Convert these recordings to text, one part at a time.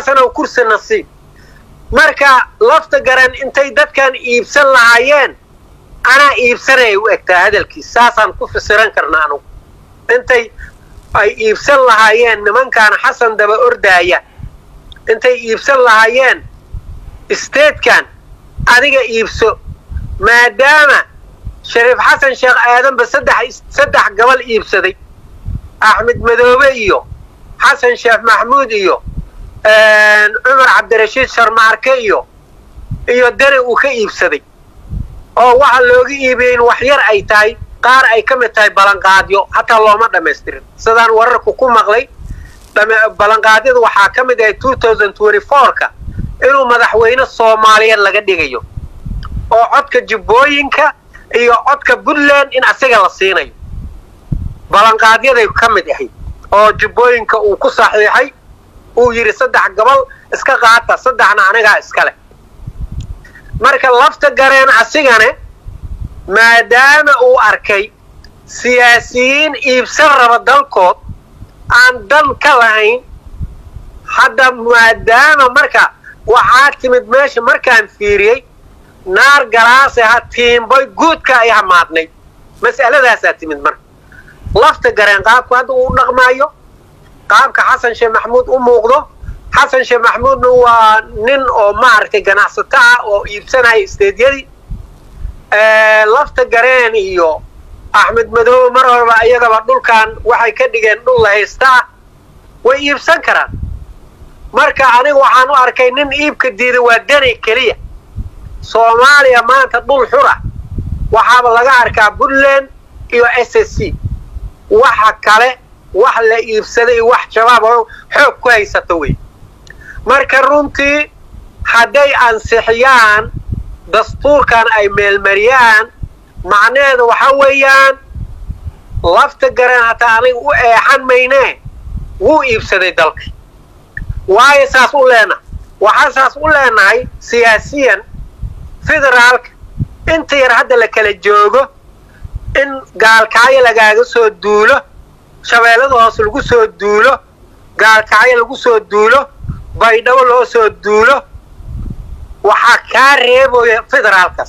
xasanow kursi nasiib marka lafta garan intay dadkan iibsan lahaayeen anaa iibsanaya u egtaa hadalkiis saasaan ku fasiran karna anugu intay ay iibsan lahaayeen nimankan xasan daba ordaaya intay iibsan lahaayeen isteedkan adiga iibso maadaama shariif xasan sheekh aadanba saddex saddex gabal iibsaday axmed madoobe iyo xasan sheekh maxmuud iyo cumar cabdirashiid sharmaarke iyo iyo deri uu ka iibsaday oo waxa looga iibiyey in wax yar ay tahay qaar ay ka mid tahay ballanqaadyo hataa looma dhammaystirin sidaan wararku ku maqlay ballanqaadyadu waxaa ka mid ahay ka inuu madaxweyne soomaaliyeed laga dhigayo oo codka jubbooyinka iyo codka puntland in asiga la siinayo ballanqaadyaday ka mid ahayd oo jubbooyinka uu ku saxiixay uu yidhi saddex gobol iska qaata saddexna anigaa iska leh marka lafta gareen asigane maadaama uu arkay siyaasiyiin iibsan raba dalkood aan dan ka lahayn hadda maadaama marka waxaa timid meesha markaan fiiriyey naar galaase ha tiimboy guudka ay hamaadnay mas'aladaasaa timid marka lafta gareen qaabku hadda uu dhaqmaayo qaabka xasan sheekh maxamuud u muuqdo xasan sheekh maxamuudna waa nin oo maaragtay ganacsato ah oo iibsanaya isteedyadii lafta gareen iyo axmed madoobe mar horeba iyagaba dhulkan waxay ka dhigeen dhul la haysta ah way iibsan karaan marka aniga waxaan u arkay nin iibka diiday waa dani keliya soomaaliya maanta dhul xura waxaaba laga arkaa puntland iyo s s c waxa kale wax la iibsaday wax shabaab oo xoog ku haysato wey marka runtii hadday ansixiyaan dastuurkan ay meelmariyaan macnaheedu waxa weeyaan lafta gareen hataa aniga u eexan maynee wuu iibsaday dalka waayo saas u leenahay waxaa saas u leenahay siyaasiyan federaalka inta yar hadda la kala joogo in gaalkacyo lagaaga soo duulo shabeellada hoose lagu soo duulo gaalkacyo lagu soo duulo baydhabo loo soo duulo waxaa kaa reebaya federaalkaas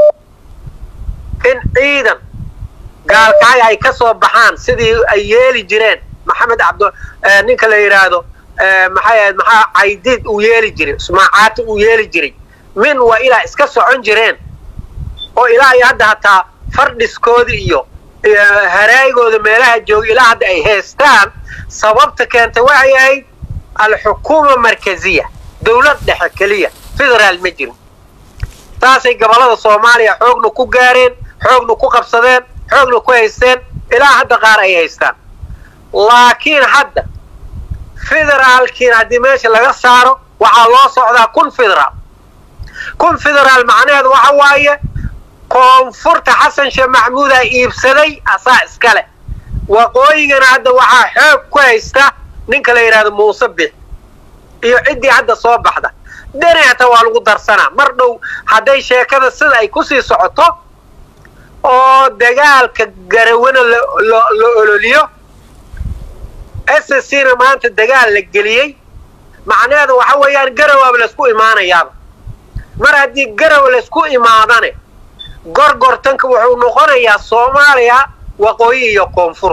in ciidan gaalkacyo ay ka soo baxaan sidii ay yeeli jireen maxamed cabd ninka la yidhaahdo maxay ahayd maxaa caydiid uu yeeli jiray ismaacaati uu yeeli jiray min waa ilaa iska socon jireen oo ilaa iyo hadda hataa fardhiskoodii iyo haraagooda meelaha jooga ilaa hadda ay haystaan sababta keentay waxay ahayd alxukuuma markaziya dawlad dhexe keliya federaal ma jirin saasay gobollada soomaaliya xoogna ku gaareen xoogna ku qabsadeen xoogna ku haysteen ilaa hadda qaar ay haystaan laakiin hadda federaalkiina haddii meesha laga saaro waxaa loo socdaa kun federaal kun federaal macnaheedu waxa waaye koonfurta xasan sheekh maxamuudaa iibsaday asaa iska leh waqooyigana hadda waxaa xoog ku haysta ninka la yidhahdo muuse bix iyo ciddii hadda soo baxda deneeta waa lagu darsanaa mar dhow hadday sheekada sida ay kusii socoto oo dagaalka garawana la ololiyo s s c na maanta dagaal la geliyey macnaheedu waxa weeyaan garowaaba laysku imaanayaaba mar haddii garow laysku imaadane gorgortanka wuxuu noqonayaa soomaaliya waqooyi iyo koonfur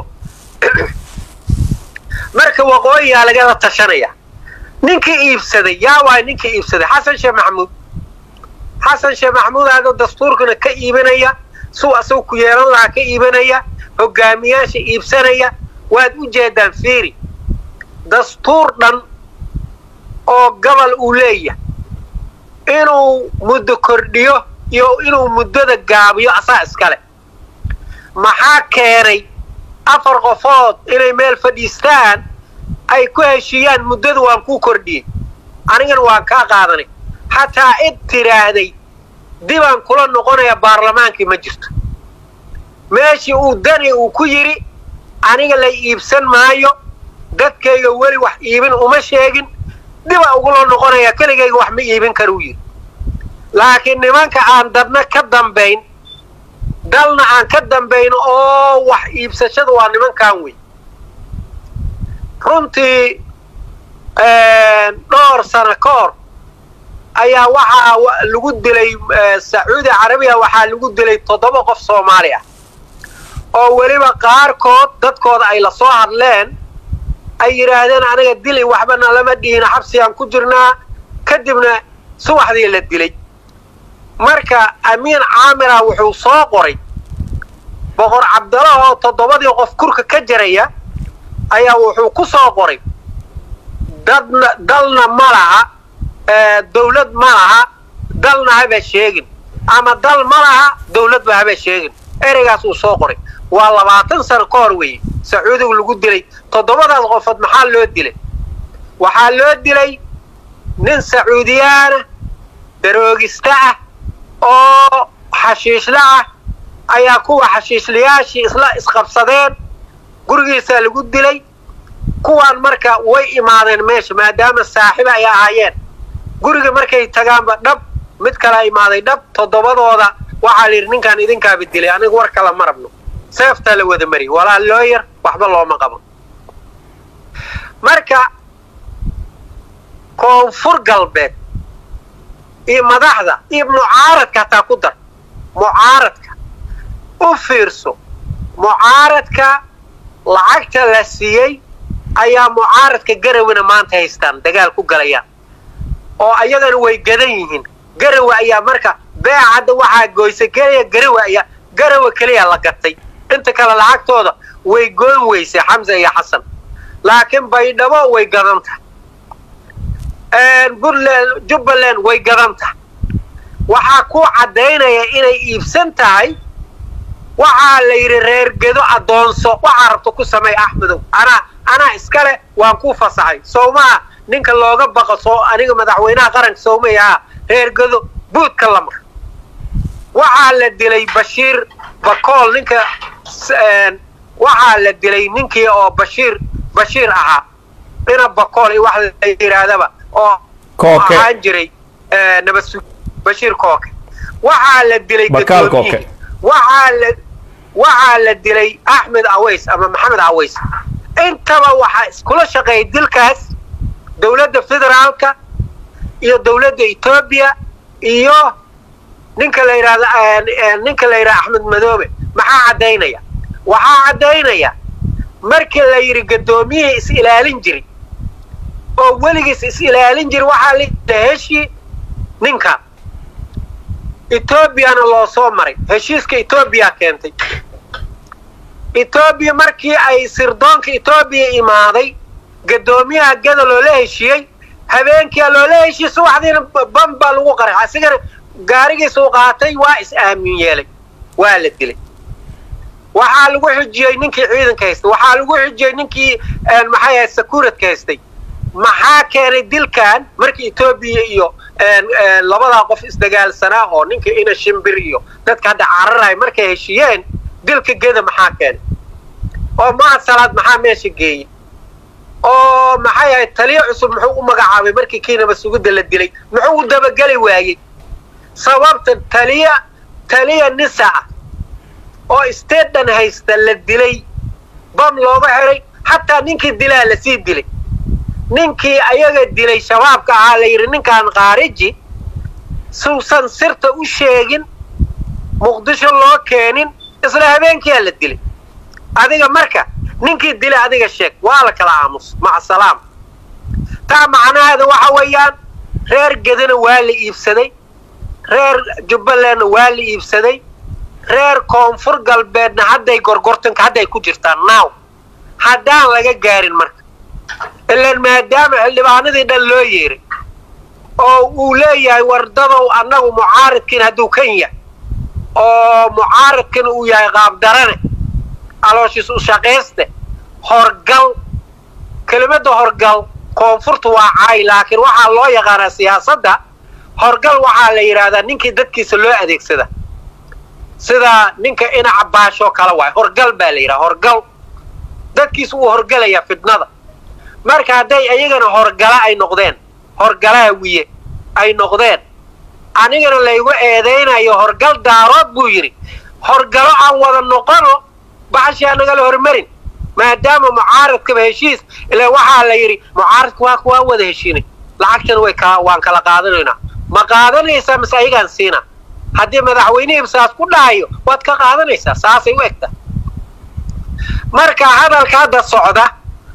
marka waqooyiyaa lagala tashanaya ninkii iibsaday yaa waay ninkii iibsaday xasan sheekh maxamuud xasan sheekh maxamuud aadoo dastuurkana ka iibinaya suu asagu ku yeelan lahaa ka iibinaya hogaamiyaasha iibsanaya waad u jeedaan fiiri dastuur dhan oo gobol uu leeyahay inuu muddo kordhiyo iyo inuu muddada gaabiyo asaa iskale maxaa keenay afar qofood inay meel fadhiistaan ay ku heshiiyaan muddada waan kuu kordhiyey anigana waan kaa qaadanay xataa cid tidhaahday dibaan kula noqonaya baarlamaankii ma jirto meeshii uu dani uu ku yidhi aniga la iibsan maayo dadkayga weli wax iibin uma sheegin diba ugula noqonaya keligayga wax ma iibin karuu yidhi laakiin nimanka aan dadna ka dambayn dalna aan ka dambayn oo wax iibsashada waa nimankan wey runtii dhowr sano ka hor ayaa waxaa lagu dilay sacuudi carabiya waxaa lagu dilay toddoba qof soomaali ah oo weliba qaarkood dadkooda ay lasoo hadleen ay yidhaahdeen aniga dili waxbana lama dhihina xabsigaan ku jirnaa kadibna subaxdii la dilay marka amiin caamira wuxuu soo qoray boqor cabdalla oo toddobadii qof kurka ka jaraya ayaa wuxuu ku soo qoray dadna dalna ma laha dawlad ma laha dalna haba sheegin ama dal ma laha dawladba haba sheegin ereygaas uu soo qoray waa labaatan sano ka hor weeye sacuudigu lagu dilay toddobadaas qofood maxaa loo dilay waxaa loo dilay nin sacuudiyaana daroogista ah oo xashiishla ah ayaa kuwa xashiishlayaashii isla isqabsadeen gurigiisaa lagu dilay kuwaan marka way imaadeen meesha maadaama saaxiib ay ahaayeen guriga markay tagaanba dhab mid kala imaaday dhab toddobadooda waxaa la yidhi ninkaan idinkaaba dilay aniga war kala ma rabno seeftaa la wada mariyay walaa loo yar waxba looma qaban marka koonfur galbeed iyo madaxda iyo mucaaradka hataa ku dar mucaaradka u fiirso mucaaradka lacagta la siiyey ayaa mucaaradka garawina maanta haystaan dagaal ku galayaan oo ayagana way gadan yihiin garawa ayaa marka beeca hadda waxaa goysa keliya garawa ayaa garawa keliya la gatay inta kale lacagtooda way goyn weysay xamse iyo xasan laakiin baydhabo way gadan tahay puntland jubbaland way gadan tahay waxaa ku caddaynaya inay iibsan tahay waxaa la yidhi reergedo addoonso waxaa rabto ku samey axmedow anaa anaa iskale waan ku fasaxay sowmaa ninka looga baqo soo aniga madaxweynaha qaranka sowmay ahaa reergedo buudka la mar waxaa la dilay bashiir bakool ninka waxaa la dilay ninkii oo bashiir bashiir ahaa ina bakool iyo wax la yidhaahdaba oo ahaan jiray nabadsu bashiir kooke waxaa la dilay gadoomiyihi waxaa la waxaa la dilay axmed aways ama maxamed aways intaba waxaa iskula shaqeeyay dilkaas dawladda federaalka iyo dawladda etoobiya iyo ninka la yidhahda ninka la yidhahda axmed madoobe maxaa caddaynaya waxaa caddaynaya markii la yidhi gaddoomiyihii is ilaalin jiri oo weligiis is ilaalin jiri waxaa la heshi ninka etoobiyana loo soo maray heshiiska etoobiya keentay etoobiya markii ay sirdoonka etoobiya imaaday gaddoomiyaha gada loola heshiiyey habeenkia loola heshiiyey subaxdiina bam baa lagu qaray asigana gaarigiisuu qaatay waa is aamin yeelay waa la dilay waxaa lagu xijiyey ninkii ciidanka haystay waxaa lagu xijiyey ninkii maxay ahayd sakuuradka haystay maxaa keenay dilkan markii etoobiya iyo labadaa qof isdagaalsanaa oo ninka ina shimbir iyo dadka hadda cararahay markay heshiiyeen dilka geda maxaa keenay oo mahad salaad maxaa meesha geeyey oo maxay ahayd taliyo cusub muxuu u magacaabay markii kiinaba sugidda la dilay muxuu u dabageli waayey sababta taliya taliya nisa ah oo statedan haysta la dilay bam looga xiray xataa ninkii dilaa lasii dilay ninkii ayaga dilay shabaabka ahaa la yidhi ninkaan khaariji suusan sirta u sheegin muqdisho loo keenin isla habeenkiyaa la dilay adiga marka ninkii dilay adiga sheeg waa la kala aamus maca salaam taa macnaheeda waxa weeyaan reer gedana waa la iibsaday reer jubbalandna waa la iibsaday reer koonfur galbeedna hadday gorgortanka hadday ku jirtaan naaw haddaan laga gaarin marka ilaan maadaama xildhibaanadii dhan loo yeeray oo uu leeyahay wardadow annagu mucaaridkiin hadduu kan yahay oo mucaaridkan uu yahay qaabdarane alooshiis u shaqayste horgal kelimadda horgal koonfurta waa caay laakiin waxaa loo yaqaanaa siyaasadda horgal waxaa la yidhaahdaa ninkii dadkiisa loo adeegsada sida ninka ina cabbaashoo kale waay horgal baa la yidhaha horgal dadkiisa wuu horgalayaa fidnada marka hadday ayagana horgala ay noqdeen horgalaha wiye ay noqdeen anigana laygu eedaynayo horgal daarood buu yidhi horgalo aan wada noqono baxashii anagala hormarin maadaama mucaaradkaba heshiis ila waxaa la yidhi mucaaradka waa kuwaa wada heshiinay lacagtana way ka waan kala qaadanaynaa ma qaadanaysaa mise ayagaan siina haddii madaxweynihii saas ku dhahayo waad ka qaadanaysaa saasay u egta marka hadalka hadda socda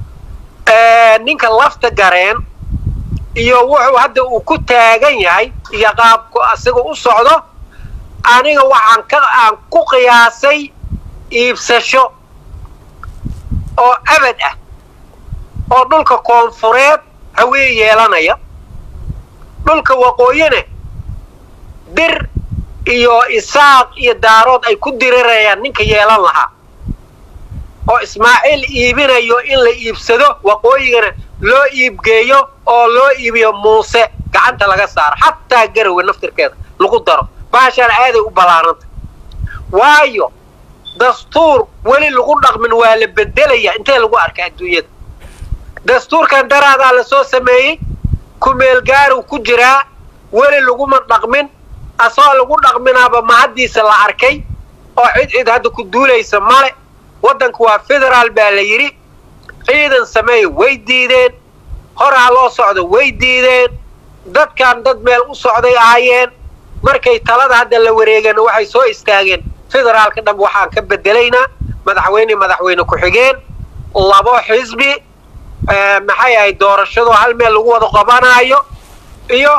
ninka lafta gareen iyo wuxuu hadda uu ku taagan yahay iyo qaabku asiga u socdo aniga waxaan ka aan ku qiyaasay iibsasho oo abad ah oo dhulka koonfureed hawee yeelanaya dhulka waqooyina dir iyo isaaq iyo daarood ay ku dirirayaan ninka yeelan lahaa oo ismaaciil iibinayo in la iibsado waqooyigana loo iibgeeyo oo loo iibiyo muuse gacanta laga saaro xataa garowe naftirkeeda lagu daro baashaan aaday u ballaaranta waayo dastuur weli lagu dhaqmin waa la bedelaya intee lagu arka adduunyada dastuurkan daraadaa la soo sameeyey kumeelgaaru ku jiraa weli laguma dhaqmin asagoo lagu dhaqminaaba mahaddiisa la arkay oo cid cid hadda ku duulaysa male waddanku waa federaal baa la yidhi ciidan sameeya way diideen horaa loo socdo way diideen dadkan dad meel u socday ahaayeen markay talada hadda la wareegeen waxay soo istaageen federaalka dham waxaan ka bedelaynaa madaxweyne madaxweyne ku-xigeen labo xisbi maxay ahayd doorashadu hal meel lagu wada qabanaayo iyo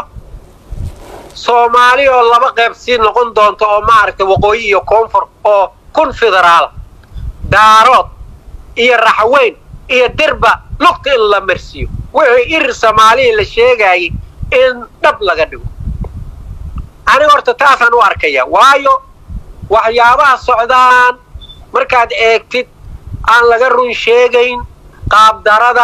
soomaali oo laba qayb sii noqon doonto oo maaragtay waqooyi iyo koonfur oo kun federaala daarood iyo raxweyn iyo dirba lugta in la marsiiyo wixii irir soomaaliya la sheegayay in dhab laga dhigo aniga horta taasaan u arkaya waayo waxyaabaha socdaan markaad eegtid aan laga run sheegayn qaabdarada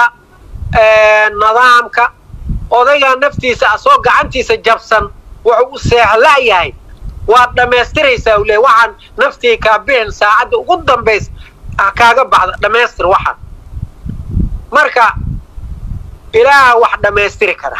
nidaamka odaygaa naftiisa asoo gacantiisa jabsan wuxuu u seexla'yahay waad dhammaystiraysaa u leey waxaan naftii kaa bixin saacadda ugu dambaysa kaaga baxda dhammaystir waxaan marka ilaaha wax dhammaystiri kara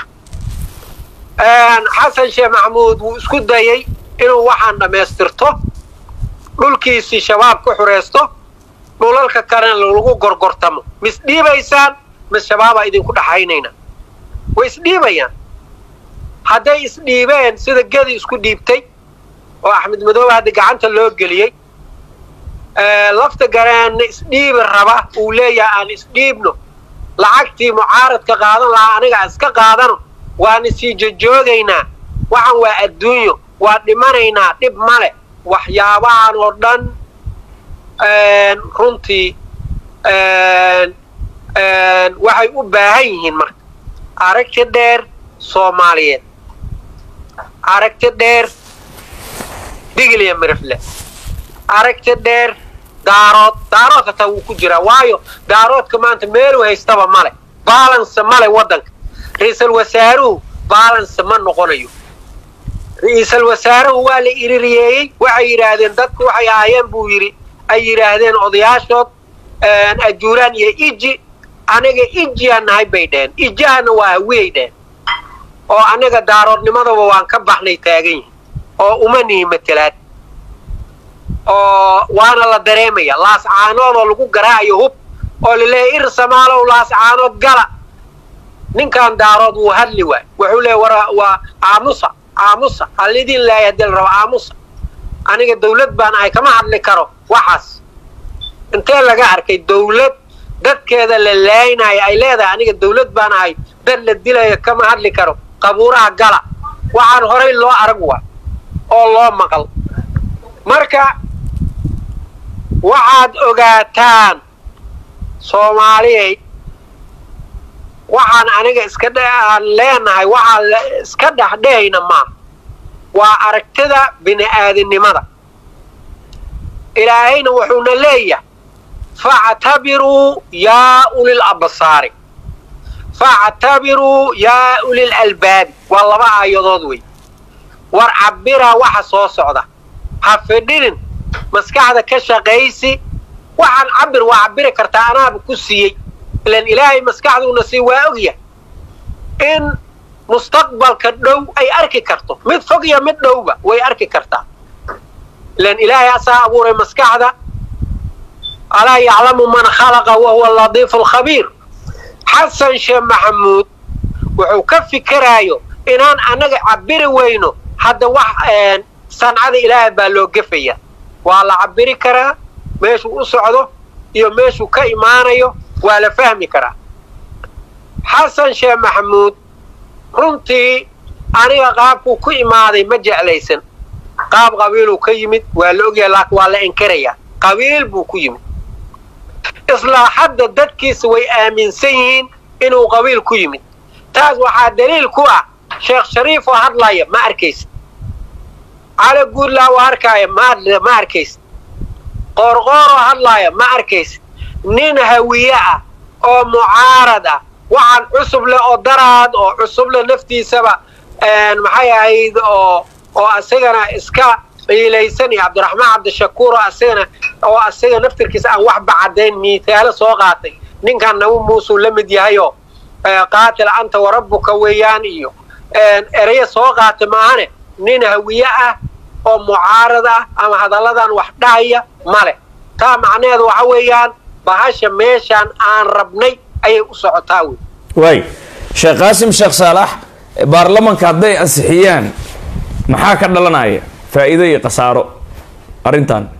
xasan sheekh maxamuud wuu isku dayey inuu waxaan dhammaystirto dhulkiisii shabaab ku xuraysto dhulalka kalena lagu gorgortamo mis dhiibaysaan mis shabaabaa idinku dhaxaynayna way isdhiibayaan hadday isdhiibeen sida gedi isku dhiibtay oo axmed madoobe hadda gacanta loo geliyey lafta gareenna isdhiibi raba uu leeyahay aan isdhiibno lacagtii mucaaradka qaadan lahaa aniga iska qaadano waana sii jojoogaynaa waxaan waa adduunyo waa dhimanaynaa dhib male waxyaabahan oo dhan runtii waxay u baahan yihiin marka aragti dheer soomaaliyeed aragti dheer digiliya mirifle aragti dheer daarood daarood hataa wuu ku jiraa waayo daaroodka maanta meeluu haystaba male baalanse male waddanka ra-iisal wasaaruhu baalanse ma noqonayo ra-iisal wasaaruhu waa la iririyeeyey waxay yidhaahdeen dadku waxay ahaayeen buu yidhi ay yidhaahdeen odayaashood ajuuraan iyo iji aniga ijiyaan nahay bay dheheen ijahana waa hawiyay dheheen oo aniga daaroodnimadaba waan ka baxnay taagan yihin oo uma nihi matelaad oo waana la dareemaya laascaanood oo lagu garaacayo hub oo laleeyahy ir samaalow laascaanood gala ninkan daarood wuu hadli waay wuxuu leeya war waa aamusa aamusa hallidiin laaya hadii la rabo aamusa aniga dawlad baan ahay kama hadli karo waxaas intee laga arkay dawlad dadkeeda la laaynayo ay leedahay aniga dawlad baan ahay dad la dilayo kama hadli karo qabuuraha gala waxaan horay loo arag waa oo loo maqal marka waxaad ogaataan soomaaliyay waxaan aniga iska aan leenahay waxaan iska dhexdhehayna maaha waa aragtida bini-aadinimada ilaahayna wuxuuna leeyahay factabiruu yaa ulil absaari factabiruu yaa ulil albaabi waa laba aayadood wey war cabbiraa waxa soo socda ha fidhinin maskaxda ka shaqaysi waxaan cabbir waa cabbiri kartaa anaaba ku siiyey ilan ilaahay maskaxduuna sii waa ogyahay in mustaqbalka dhow ay arki karto mid fog iyo mid dhowba way arki kartaa ilan ilaahay asaa abuuray maskaxda alaa yaclamu man khalaqa wahuwa latiifu alkhabiir xasan sheekh maxamuud wuxuu ka fikiraayo inaan annaga cabiri weyno hadda wax sancada ilaahay baa loo gefaya waa la cabiri karaa meeshuu u socdo iyo meeshuu ka imaanayo waa la fahmi karaa xasan sheekh maxamuud runtii aniga qaabkuu ku imaaday ma jeclaysan qaab qabiiluu ka yimid waa la ogyahay laakiin waa la inkarayaa qabiil buu ku yimid islaa hadda dadkiisa way aaminsan yihiin inuu qabiil ku yimid taas waxaa daliil ku ah sheekh shariif oo hadlaya ma arkaysa cali guurlaa oo harkaaya ma arkaysa qoorqoor oo hadlaaya ma arkaysa nin hawiye ah oo mucaarad ah waxaan cusub leh oo daraad oo cusub leh naftiisaba maxay ahayd oo oo asagana iska ciilaysan iyo cabdiraxmaan cabdishakuur oo asagana oo asaga naftirkiisa aan waxba caddayn miitaalo soo qaatay ninkan nagu muusuu la mid yahayoo qaatil anta warabbuka weeyaan iyo ereya soo qaatay maahane nin hawiye ah oo mucaarad ah ama hadalladan wax dhahaya ma leh taa macnaheedu waxa weeyaan bahasha meeshaan aan rabnay ayay u socotaa wey waay sheekh qaasim sheekh saalax baarlamanka hadday ansixiyaan maxaa ka dhalanaya faa'iido iyo khasaaro arrintan